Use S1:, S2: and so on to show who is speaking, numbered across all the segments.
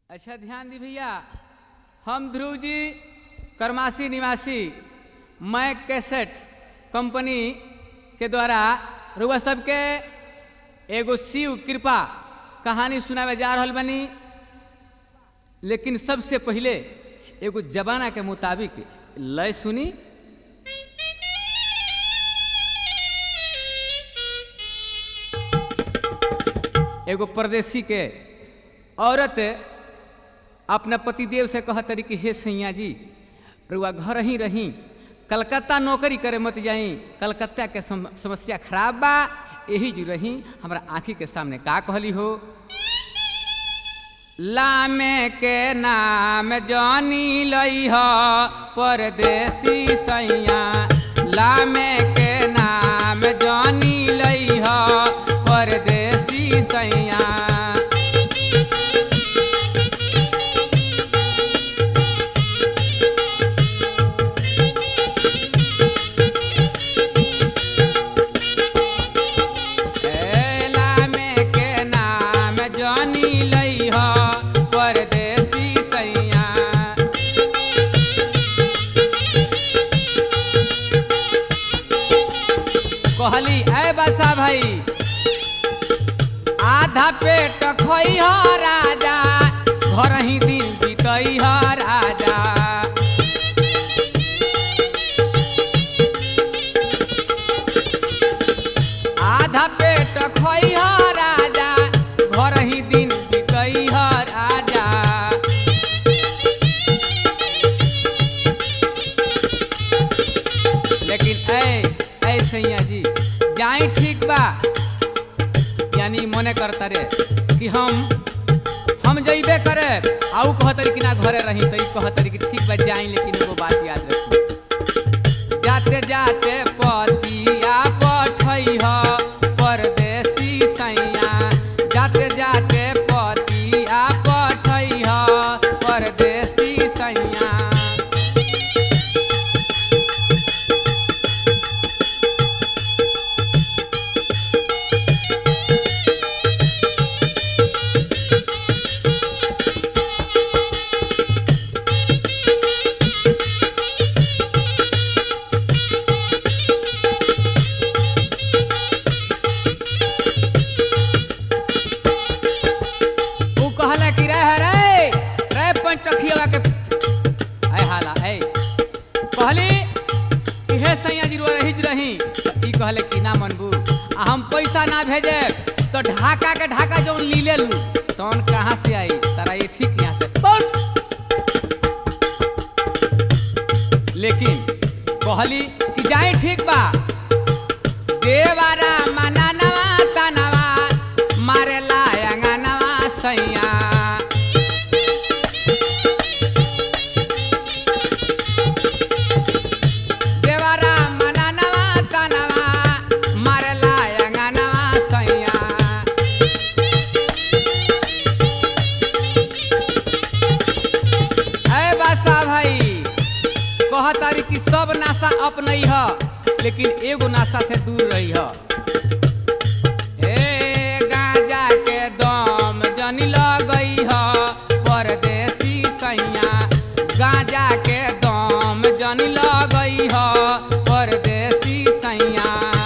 S1: अच्छा ध्यान दी भैया हम ध्रुव जी करमासी निवासी मैं कैसेट कंपनी के द्वारा रुआ सबके एगो शिव कृपा कहानी सुनावे जा रहल बनी लेकिन सबसे पहले एगो जमाना के मुताबिक लय सुनी एगो परदेसी के औरत अपना पतिदेव से कह तरी कि हे सैया जी रुआ घर ही रही कलकत्ता नौकरी करे मत जाई कलकत्ता के सम, समस्या खराब बा यही जो रही हमरा आँखी के सामने का कहली हो लामे के नाम जानी लई ह परदेसी सैया लामे के नाम जानी लई ह परदेसी सैया लामे के नाम जानी लई ह परदेसी सैया कहली ऐ बसा भाई आधा पेट खई ह राजा घर ही दिन बीतई ह राजा आधा पेट खई ह राजा घर ही दिन बीतई ह राजा लेकिन ऐ ऐ सैया जी जाई ठीक बा यानी मने करता रे कि हम हम जइबे करे आऊ कहतरी कि ना घरे रही तई कहतरी कि ठीक बा जाई लेकिन एगो बात याद रखी जाते जाते पतिया पठई ह परदेसी सैया जाते जाते पतिया पठई ह परदेसी सैया ऊ कहला कि रे रे रे पंचखिया के आय हाला ऐ कहली कि हे सैया जी रो रही रही ई कहले कि ना मनबू आ हम पैसा ना भेजे तो ढाका के ढाका जौन ली ले लू तौन कहाँ से आई तारा ये ठीक यहाँ से बहुत लेकिन कहली कि जाए ठीक बा देवारा मनानवा तनवा मारेला अंगनवा सैया देवारा मनानवा तनवा मारेला अंगनवा सैया ऐ बासा भाई कहतारी कि सब नाशा अपनई ह लेकिन एगो नाशा से दूर रही ह ए गांजा के दम जनी लगई ह परदेसी सैया गांजा के दम जनी लगई ह परदेसी सैया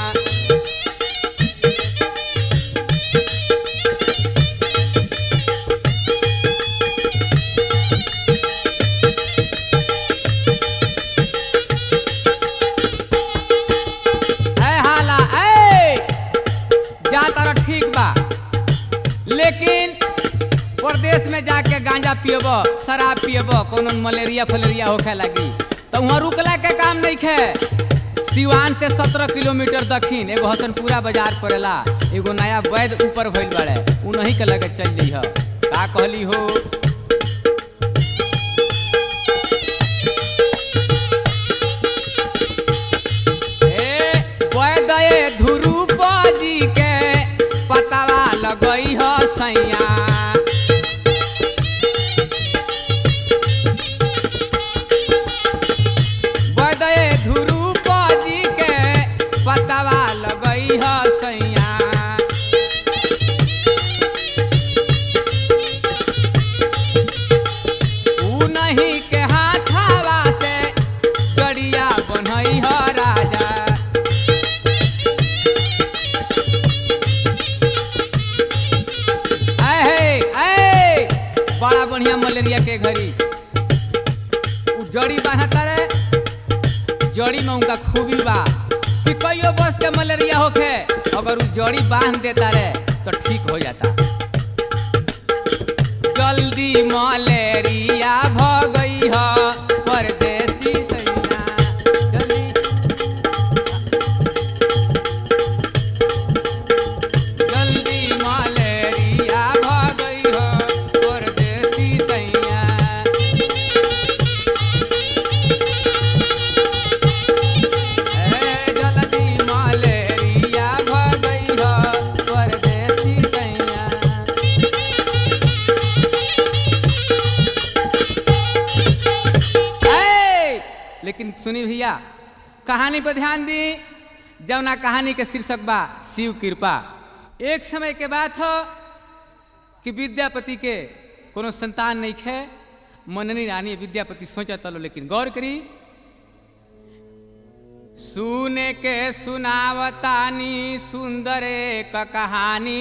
S1: ऐ हाला ऐ जा तारा ठीक बा लेकिन प्रदेश में जाके गांजा पियब शराब पियब कोनो मलेरिया फलेरिया होखे लगी तो वहाँ रुकला के काम नहीं खे सिवान से सत्रह किलोमीटर दक्षिण एगो हसनपुरा बाजार पड़ेला एगो नया वैद ऊपर भइल बाड़े उन्हीं के लगे चल जइह का कहली हो ए वैदये ध्रुव जी के पतावा लगई ह सैया वैदये ध्रुव जी के पतावा लगई ह सैया उन्हीं के हाथावा से गड़िया बनई ह राजा ऐ ऐ बड़ा बढ़िया मलेरिया के घड़ी उ जड़ी बांधता रे जड़ी में उनका खूबी बा कि कईयो बस के मलेरिया होखे अगर उ जड़ी बांध देता रे तो ठीक हो जाता जल्दी मलेरिया भगई ह परदेसी सैया जल्दी जल्दी मलेरिया भगई ह परदेसी सैया ए जल्दी मलेरिया भगई ह परदेसी सैया ए, लेकिन सुनी भैया कहानी पर ध्यान दी जौना कहानी के शीर्षक बा शिव कृपा एक समय के बात हो कि विद्यापति के कोनो संतान नहीं खे मननी रानी विद्यापति सोचा तलो लेकिन गौर करी सुने के सुनावतानी सुंदर एक कहानी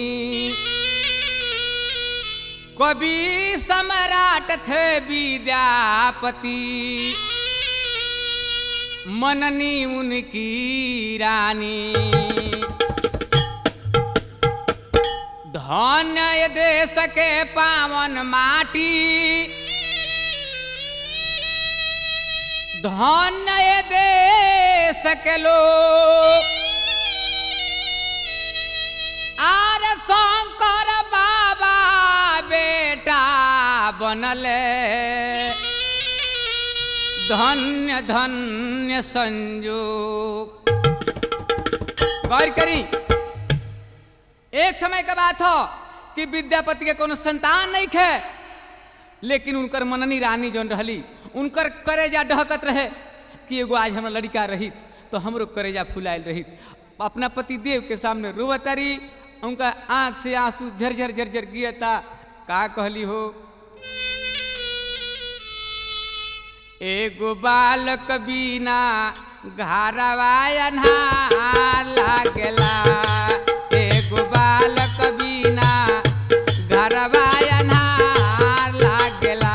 S1: कवि सम्राट थे विद्यापति मननी उनकी रानी धन्य ये देश के पावन माटी धन्य ये देश के लोग आर शंकर बाबा बेटा बनले धन्य धन्य संयोग गौर करी एक समय का बात हो कि विद्यापति के कोनो संतान नहीं खे लेकिन उनकर मननी रानी जौन रहली उनकर करेजा डहकत रहे कि एगो आज हमरा लड़का रही तो हमरो करेजा फुलायल रही अपना पति देव के सामने रोवतारी उनका आंख से आंसू झरझर झरझर गिरता का कहली हो एगो बालक बिना घरवा अन्हार लागेला एगो बालक बिना घरवा अन्हार लागेला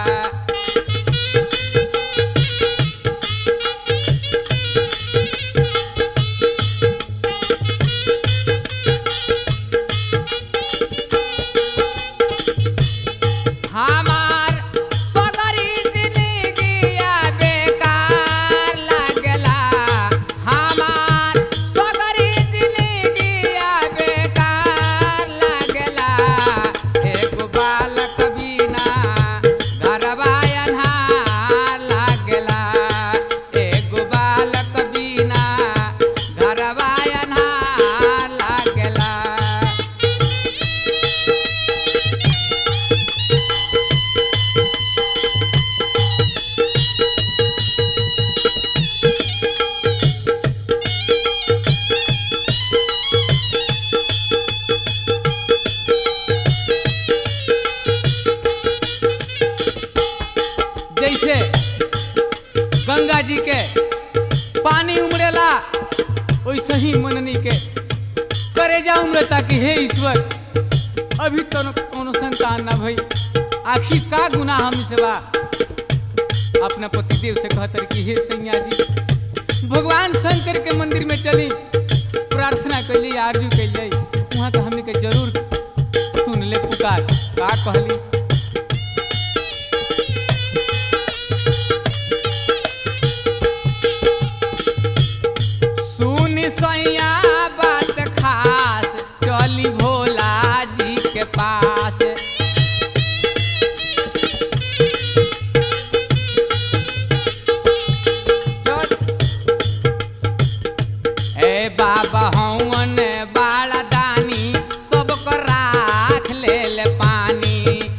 S1: हमार सगरी जिंदगिया बेकार लागला हमार सगरी जिंदगिया बेकार लागला एगो बालक बिना घरवा अन्हार लागला एगो बालक बिना घरवा अन्हार लागला जैसे गंगा जी के पानी उमड़ेला वैसे ही मननी के करेजा उमड़ता कि हे ईश्वर अभी तो कोनो संतान ना भई आखिर का गुनाह हमसे बा अपना पतिदेव से कहतर कि हे सैया जी भगवान शंकर के मंदिर में चली प्रार्थना कैली आरजू कैल जाई वहाँ तो हमने के जरूर सुन ले पुकार का कहली सुन सैया बात खास चली भोला जी के पास चल। ए बाबा हवन बाला दानी सबको राख ले ले पानी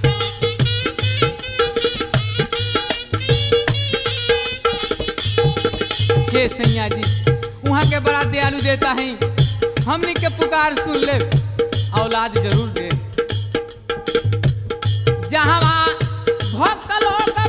S1: हे सैया जी वहाँ के बड़ा दयालु देता है हमनी के पुकार सुन ले औलाद जरूर दे जहाँ भक्त लोग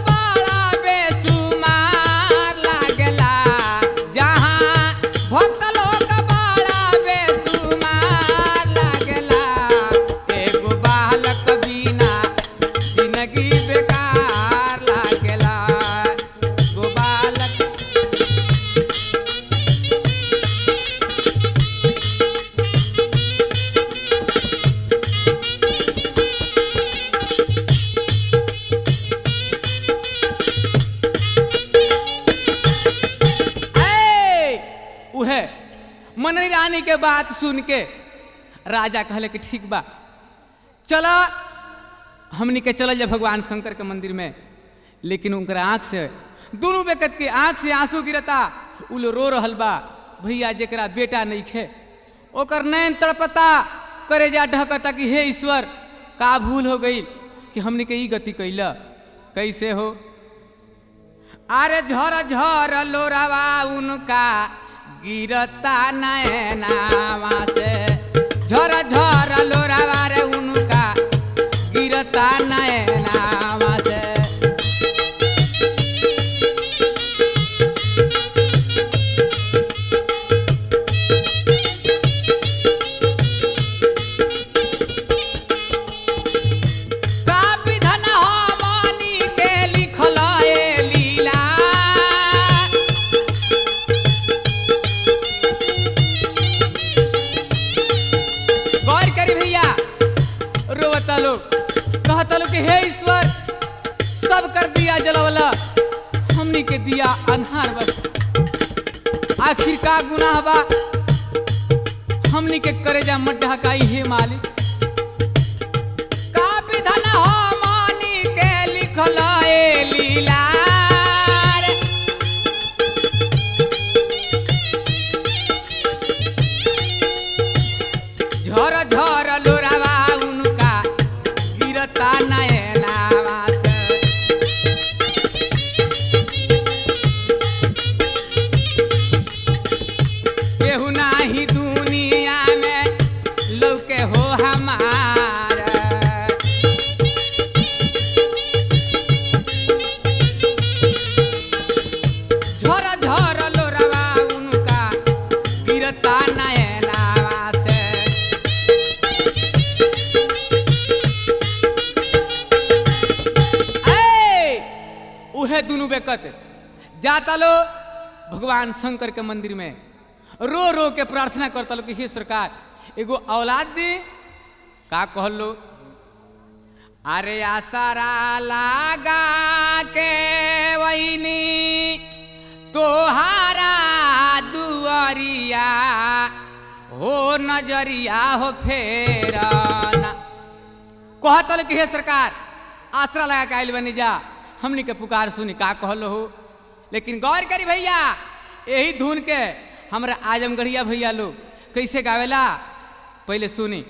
S1: रानी के बात सुन के राजा कहले कि ठीक बा चला हमनी के चल जा भगवान शंकर के मंदिर में लेकिन उनकर आंख से दोनों बेकत के आंख से आंसू गिरता उ लो रो रहल बा भैया जेकरा बेटा नहीं खे ओकर नैन तड़पता करे जा ढकता कि हे ईश्वर का भूल हो गई कि हमनी के ई गति कैला कैसे हो अरे झर झर लोरावा उनका गिरता नैनावा से झर झर लोरावा रे उनका गिरता नैनावा से का विधन हमनी के लिखल ए लीला गौर करी भैया रोवता लोग कहता लोग कि हे ईश्वर सब कर दिया जलवला हमनी के दिया अनहार बस आखिर का गुनाह बा हमनी के करेजा मत ढकाई हे मालिक का विधन हमनी के लिखल ए लीला रे। झर झर लोरावा उनका गिरता नयनावा से केहू नाही दुनिया में लौके हो हमारा झर झर लोरावा उनका गिरता नयनावा से ए, उहे दुनु बेकत जाता लो भगवान शंकर के मंदिर में रो रो के प्रार्थना करता लो कि हे सरकार एगो औलाद दे का कहल लो अरे आसारा लागा के वहीनी तोहारा दुआरिया हो नजरिया हो फेरना कहतल कि हे सरकार आसरा लगा के आइल बनी जा हमनी के पुकार सुनी का कहल हो लेकिन गौर करी भैया यही धुन के हमरा आजमगढ़िया भैया लोग कैसे गावेला पहले सुनी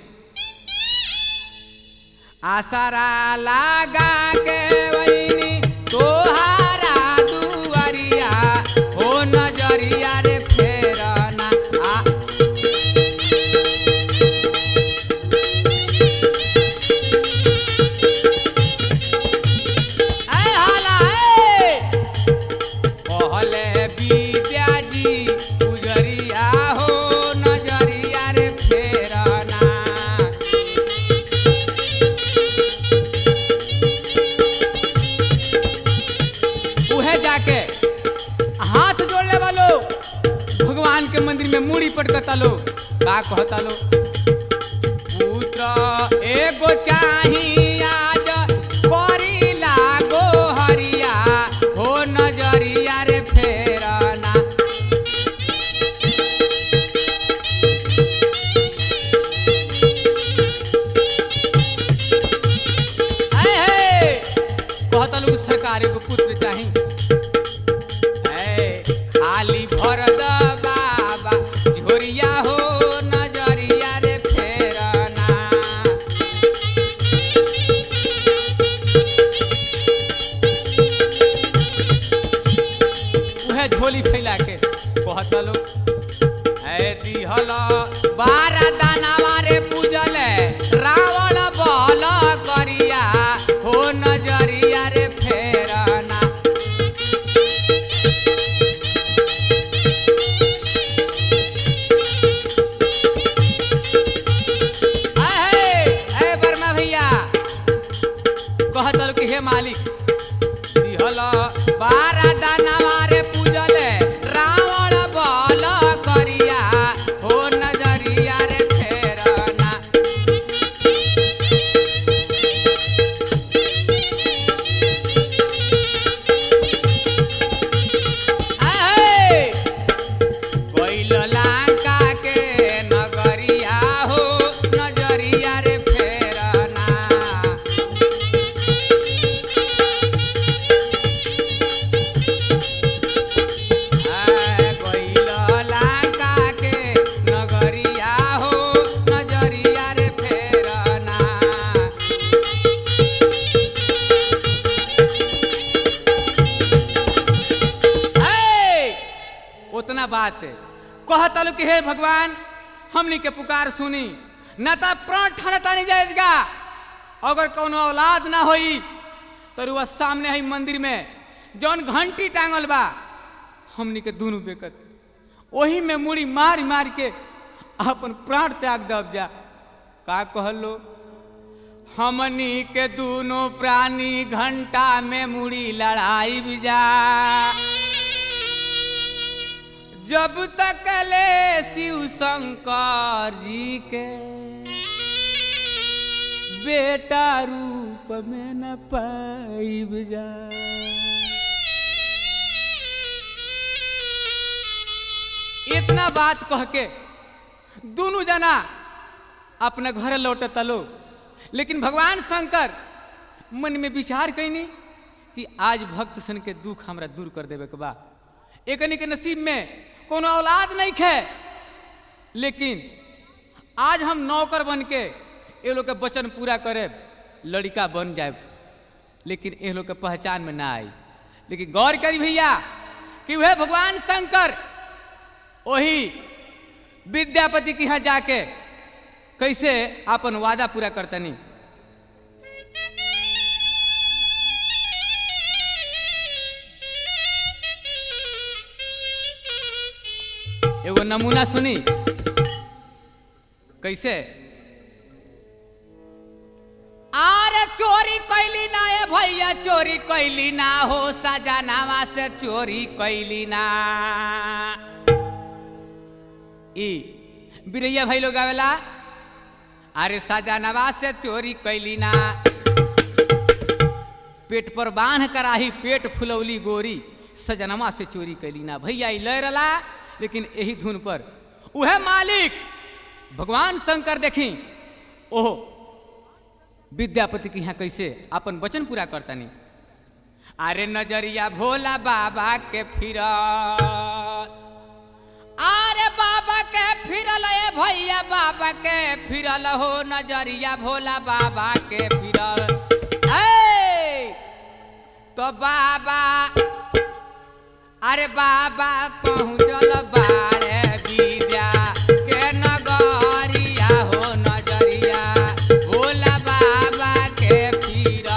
S1: आसरा लगा के वहीनी तोहारा दुआरिया हो नजरिया रे फेरना आ ऐ हाला ऐ कहले विद्या जी गुजरिया हो नजरिया रे फेरना उहे जाके हाथ जोड़ले वालो भगवान के मंदिर में मूड़ी पटकता लो का कहता लो पुत्र एगो चाही आज करी लागो हरिया हो नजरिया रे फेरना ऐ हे कहता लोग सरकार एगो पुत्र चाही ऐ खाली भर द बाबा झोरिया हो नजरिया रे फेरना उहे झोली फैला के कहत लो ऐ दिहल बारह दानावा रे पूजल रावण बल करिया हो नजरिया रे फेरना ऐ ऐ वर्मा भैया कहत कि हे मालिक दिहल बारह दानावा रे पूजल रावण बल करिया हो नजरिया रे फेरना ऐ गइल लंका के इतना बात कहतल कि हे भगवान हमनी के पुकार सुनी न तो प्राण ठनता नहीं जाएगा अगर कोनो औलाद ना होई तो रुआ सामने है मंदिर में जौन घंटी टांगल बा हमनी के दोनों बेकत वही में मुड़ी मार मार के अपन प्राण त्याग दब जा का कहलो हमनी के दोनों प्राणी घंटा में मुड़ी लड़ाई भी जा जब तक ले शिव शंकर जी के बेटा रूप में न पाइब जा इतना बात कह के दोनों जना अपने घर लौटे तलो लेकिन भगवान शंकर मन में विचार कैनी कि आज भक्त सन के दुख हमरा दूर कर देवे के बा एकनी के नसीब में कोनो औलाद नहीं खे लेकिन आज हम नौकर बन के ये लोग के वचन पूरा करे लड़का बन जाए लेकिन ये लोग के पहचान में ना आई लेकिन गौर करी भैया कि वह भगवान शंकर वही विद्यापति के यहाँ जाके कैसे अपन वादा पूरा करतनी एगो नमूना सुनी कैसे आरे चोरी कैली ना ए भैया चोरी कैली ना हो सजनावा से चोरी कैली ना ई बिरैया भाई लोग आवेला अरे सजनवा से चोरी कैली ना पेट पर बांध कराही पेट फुलौली गोरी सजनवा से चोरी कैली ना भैया ई लय रला लेकिन यही धुन पर उहे मालिक भगवान शंकर देखी ओह विद्यापति के यहाँ कैसे अपन वचन पूरा करतनी अरे नजरिया भोला बाबा के फिर अरे बाबा के फिरल ए भैया बाबा के फिरल हो नजरिया भोला बाबा के फिरल ए तो बाबा अरे बाबा पहुँचल बारे विद्या के नगरिया हो नजरिया भोला बाबा के फिर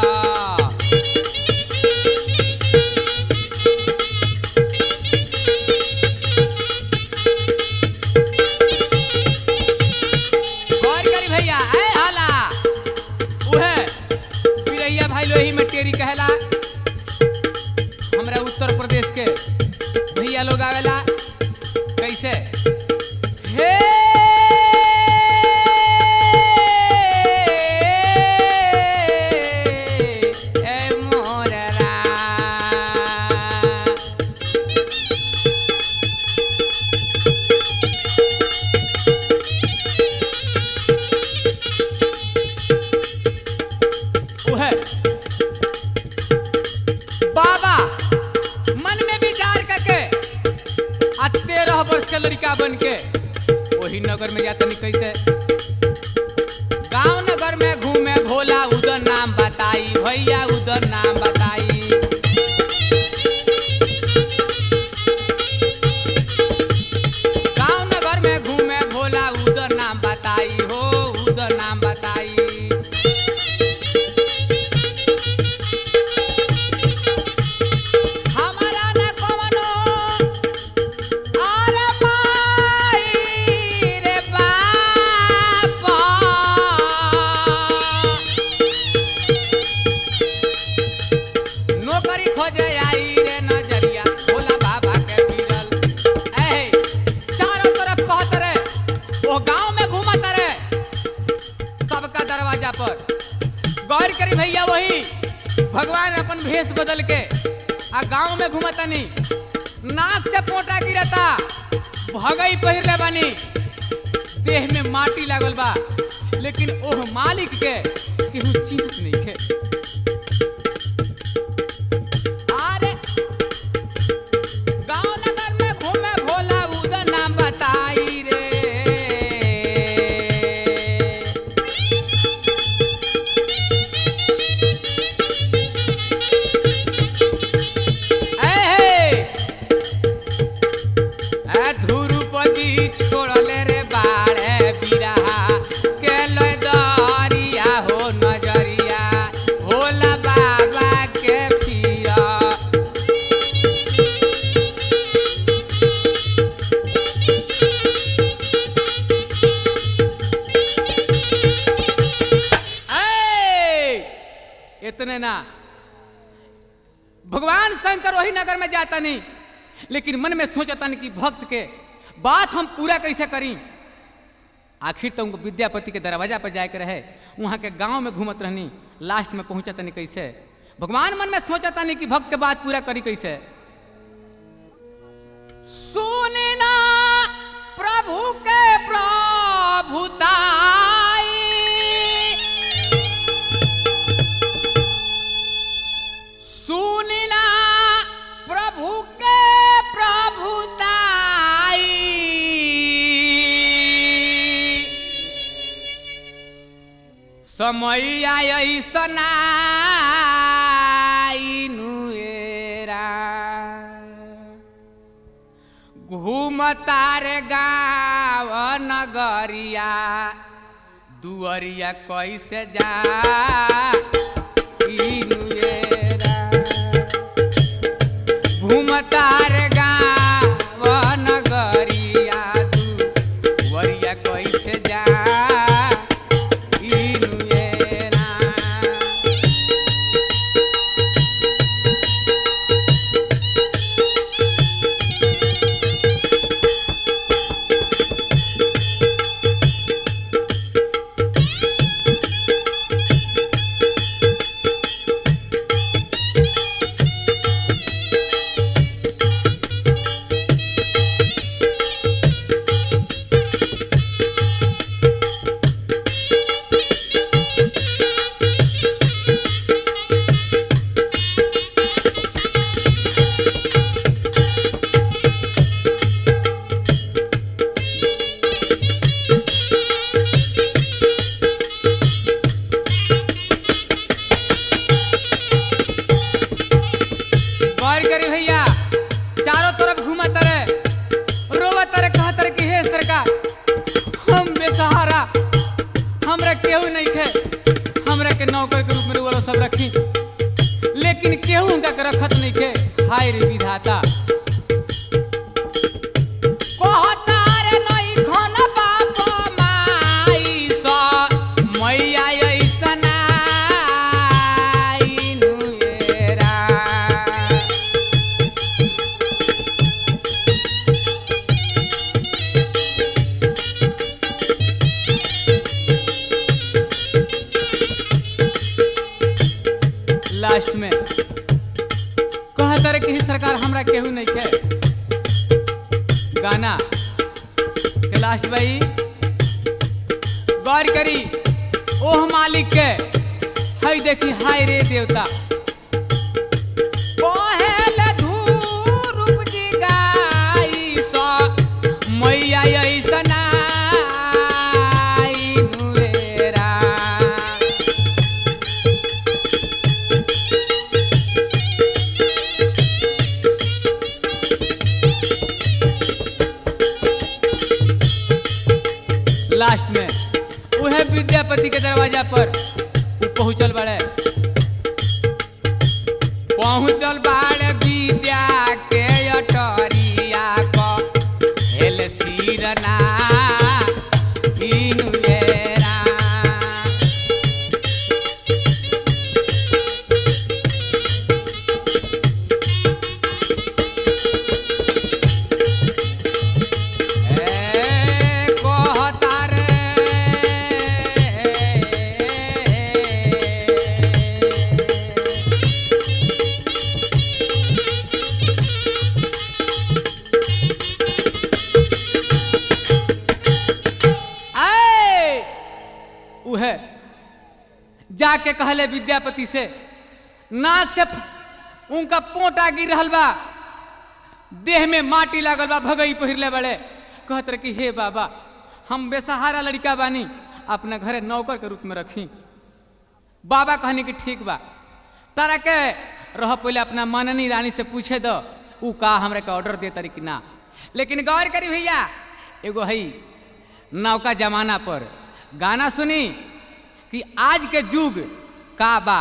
S1: गौर करी भैया ए हाला उहे पिरैया भाई लोही में टेरी कहला हमरा उत्तर प्रदेश के भैया लोग आवेला कैसे हे ए मोर रा उहे बाबा मन में विचार करके आ तेरह वर्ष के लड़का बन के वही नगर में जाता नहीं कैसे गांव नगर में घूमे भोला उधर नाम बताई भैया उधर नाम बताई गांव नगर में घूमे भोला उधर नाम बताई हो उधर नाम बताई हमारा न कवनो अरे माई रे बापा नौकरी खोजे आई रे नजरिया भोला बाबा के फिरल ऐ चारों तरफ कहत रे वो गांव में घूमत रे सबका दरवाजा पर गौर करी भैया वही भगवान अपन भेष बदल के आ गांव में घूमतनी नाक से पोटा गिरता भगई पहिर ले बानी देह में माटी लागल बा लेकिन ओह मालिक के केहू चिंतित नहीं है अरे गांव नगर में घूमे भोला उधर नाम बताई रे ए हे! इतने ना भगवान शंकर वही नगर में जाता नहीं लेकिन मन में सोचता नहीं कि भक्त के बात हम पूरा कैसे करी आखिर तो उनको विद्यापति के दरवाजा पर जाके रहे वहाँ के गांव में घूमत रहनी लास्ट में पहुंचता नहीं कैसे भगवान मन में सोचता नहीं कि भक्त के बात पूरा करी कैसे सुनना प्रभु के प्रभुताई सुनना प्रभु के प्रभुताई समय ऐसना घूमतार गाँव नगरिया दुअरिया कैसे जा घूमतार गाँव नगरिया दुअरिया कैसे जा इनुएरा गौर करी भैया चारों तरफ घूमा तरे रोवा तरे कहा तरे कि हे सरकार हम बेसहारा हमरा केहू नहीं खे हमरा के नौकर के रूप में रोवा सब रखी लेकिन केहू उनका के रखत नहीं खे हाय रे विधाता कहतार नहीं खन बाप माई सा मैया ऐसना इनुएरा लास्ट में कहत रहे कि सरकार हमरा केहू नहीं खे गाना के लास्ट भाई गौर करी ओह मालिक के हई देखी हाय रे देवता पहल धूरुप जी गाई सा मैया ऐसना नुरेरा लास्ट में उहे विद्यापति के दरवाजा पर उ पहुंचल बड़े पहुंचल बाड़े विद्या के अटरिया क हेल सिरना इनुएरा ए कहता रे आए उहे जाके कहले विद्यापति से नाक से फ- उनका पोटा गिर रहल बा देह में माटी लागल बा भगई पहिरले बड़े कहत रहे कि हे बाबा हम बेसहारा लड़का बानी अपना घरे नौकर के रूप में रखी बाबा कहनी कि ठीक बा तारा के रह पहले अपना मननी रानी से पूछे दो ऊ का हमरे के ऑर्डर दे तारी कि ना लेकिन गौर करी भैया एगो हई नौका जमाना पर गाना सुनी कि आज के युग का बा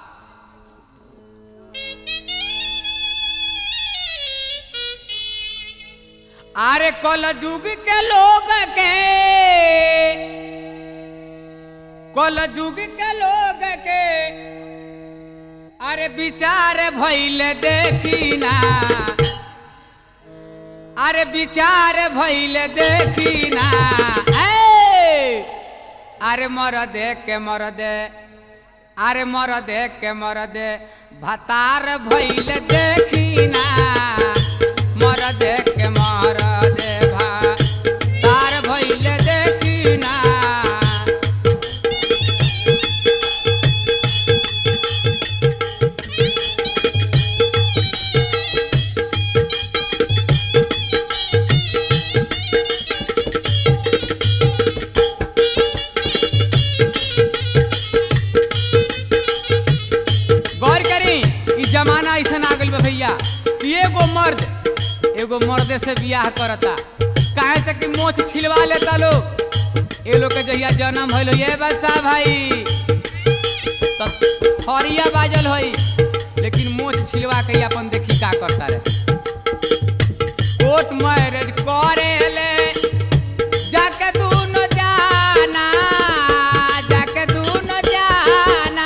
S1: अरे कल युग के लोग के कल युग के लोग के अरे विचार भइल देखी ना अरे विचार भइल देखी ना ए! अरे मर दे के मर दे अरे मर दे के मर दे भतार भइल देखी ना मर दे के मर दे भतार भइल देखी ना गौर करी ई जमाना ऐसा आ गइल बा भैया कि एगो मर्द एगो मर्दे से बियाह करता काहे तक कि मोछ छिलवा लेता लोग ए लोग के जहिया जन्म भइल ये बच्चा भाई तो थरिया बाजल होई लेकिन मोछ छिलवा के ही अपन देखी का करता रे कोर्ट मैरिज करेले जाके तू न जाना जाके तू न जाना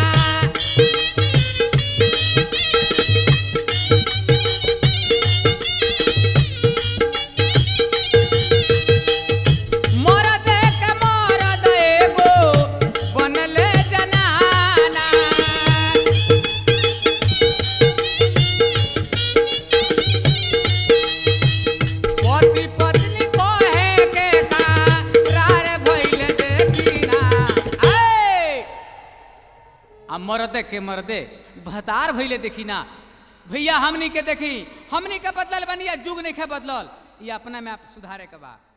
S1: मरद के मरद एगो बनले जनाना पति पत्नी कहे के करार भइल देखिना ए आ मरदे के मरदे भतार भइले देखी ना भैया हमनी के देखी हमनी के बदलल बनी या जुग नहीं के बदलल ये अपना में आप सुधारे के बा